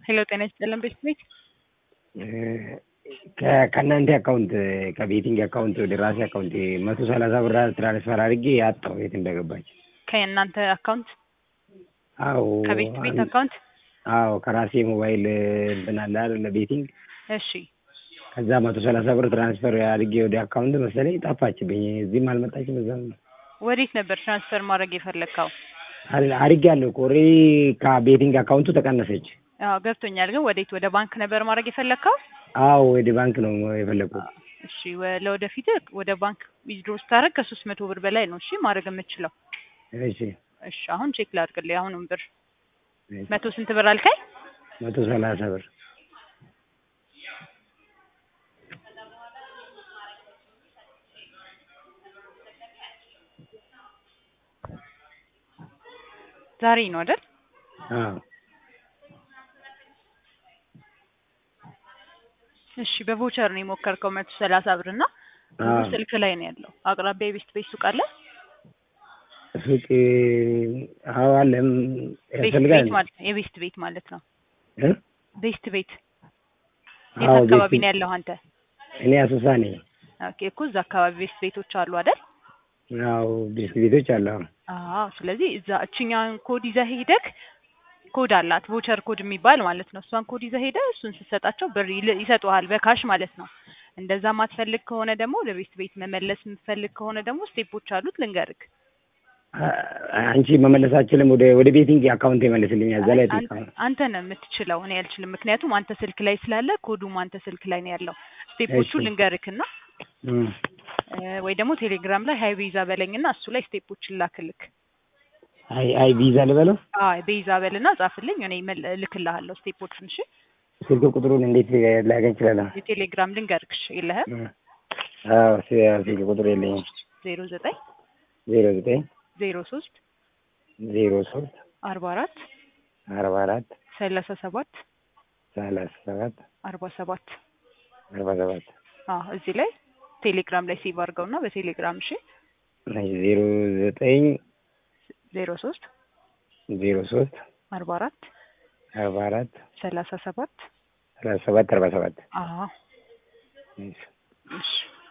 ሄሎ ጤና ይስጥልን ቤት ቤት ከእናንተ አካውንት ከቤቲንግ አካውንት ወደ ራሴ አካውንት መቶ ሰላሳ ብር ትራንስፈር አድርጌ አጣሁ የት እንደገባች። ከእናንተ አካውንት አዎ ከቤት ቤት አካውንት አዎ ከራሴ ሞባይል እንትን አለ አይደለ ቤቲንግ እሺ ከዛ መቶ ሰላሳ ብር ትራንስፈር አድርጌ ወደ አካውንት መሰለኝ ጠፋችብኝ። እዚህም አልመጣችም እዛም ወዴት ነበር ትራንስፈር ማድረግ የፈለግከው? አድርጌያለሁ እኮ ኦልሬዲ ከቤቲንግ አካውንቱ ተቀነሰች። አዎ ገብቶኛል። ግን ወዴት ወደ ባንክ ነበር ማድረግ የፈለግከው? አዎ ወደ ባንክ ነው የፈለግኩት። እሺ ወ- ለወደፊት ወደ ባንክ ዊዝድሮ ስታደርግ ከሶስት መቶ ብር በላይ ነው እሺ ማድረግ የምችለው። እሺ እሺ አሁን ቼክ ላድርግልህ። አሁንም ብር መቶ ስንት ብር አልከኝ? መቶ ሰላሳ ብር ዛሬ ነው አይደል? አዎ እሺ በቮቸር ነው የሞከርከው መቶ ሰላሳ ብር እና አዎ ስልክ ላይ ነው ያለው። አቅራቢያ የቤስት ቤት ሱቅ አለ? ሱቅ አዎ አለ ቤስት ያስፈልጋል ቤት ማለት ነው የቤስት ቤት ማለት ነው። እ ቤስት ቤት የት አዎ አካባቢ ቤት ነው ያለው አንተ? እኔ አሶሳ ነኝ። ኦኬ እኮ እዛ አካባቢ ቤስት ቤቶች አሉ አይደል? አዎ ቤት ቤቶች አሉ። አዎ አዎ ስለዚህ እዛ እችኛውን ኮድ ይዘህ ሄደክ ኮድ አላት ቮቸር ኮድ የሚባል ማለት ነው። እሷን ኮድ ይዘህ ሄደህ እሱን ስትሰጣቸው ብር ይል- ይሰጡሃል በካሽ ማለት ነው። እንደዛ ማትፈልግ ከሆነ ደግሞ ወደ ቤት ቤት መመለስ የምትፈልግ ከሆነ ደግሞ ስቴፖች አሉት ልንገርክ። አ- አንቺ መመለስ አትችልም። ወደ ወደ ቤቲንግ አካውንት ይመልስልኛል። እዛ ላይ አን- ጠይቃለሁ። አንተ ነው የምትችለው፣ እኔ አልችልም። ምክንያቱም አንተ ስልክ ላይ ስላለ ኮዱም አንተ ስልክ ላይ ነው ያለው። ስቴፖቹ እሺ። ልንገርክና እም። እ፣ ወይ ደግሞ ቴሌግራም ላይ ሀይ ቤዛ በለኝና እሱ ላይ ስቴፖችን ላክልክ። አይ አይ ቪዛ ልበለው። አይ ቤዛ በልና ጻፍልኝ፣ እኔ መል- እልክልሃለሁ ስቴፖችን። እሺ ስልክ ቁጥሩን እንዴት ላገኝ እችላለሁ? የቴሌግራም ልንገርክ እሺ፣ የለህም? እም። አዎ ስ- ስልክ ቁጥር የለኝም። ዜሮ ዘጠኝ ዜሮ ዘጠኝ ዜሮ ሶስት ዜሮ ሶስት አርባ አራት አርባ አራት ሰላሳ ሰባት ሰላሳ ሰባት አርባ ሰባት አርባ ሰባት አዎ እዚህ ላይ ቴሌግራም ላይ ሴቭ አድርገውና በቴሌግራም እሺ ዜሮ ዘጠኝ ዜሮ ሶስት ዜሮ ሶስት አርባ አራት አርባ አራት ሰላሳ ሰባት ሰላሳ ሰባት አርባ ሰባት አዎ እሺ። እሺ